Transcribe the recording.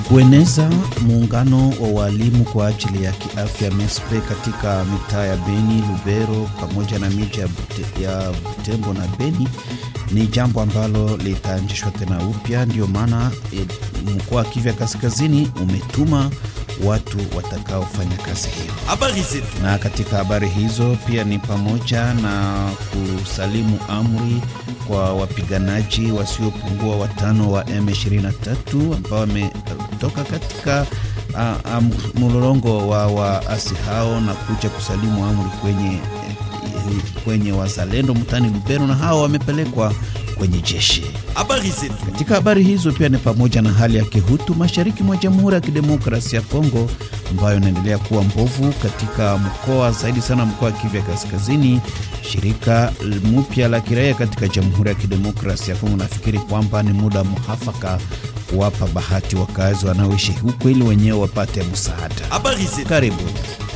kueneza muungano wa walimu kwa ajili ya kiafya MESPE katika mitaa ya Beni, Lubero pamoja na miji ya, Bute, ya Butembo na Beni ni jambo ambalo litaanzishwa tena upya. Ndio maana e, mkoa wa Kivu Kaskazini umetuma watu watakaofanya kazi hiyo. Habari zetu. Na katika habari hizo pia ni pamoja na kusalimu amri kwa wapiganaji wasiopungua watano wa M23 ambao wametoka katika uh, um, mlolongo wa waasi hao na kuja kusalimu amri kwenye, kwenye wazalendo mtani Lubero, na hao wamepelekwa kwenye jeshi. Habari zetu. Katika habari hizo pia ni pamoja na hali ya kihutu mashariki mwa Jamhuri ya Kidemokrasia ya Kongo ambayo inaendelea kuwa mbovu katika mkoa zaidi sana mkoa wa Kivu Kaskazini. Shirika mpya la kiraia katika Jamhuri ya Kidemokrasia ya Kongo nafikiri kwamba ni muda muhafaka kuwapa bahati wakazi wanaoishi huko ili wenyewe wapate msaada. Habari zetu. Karibu.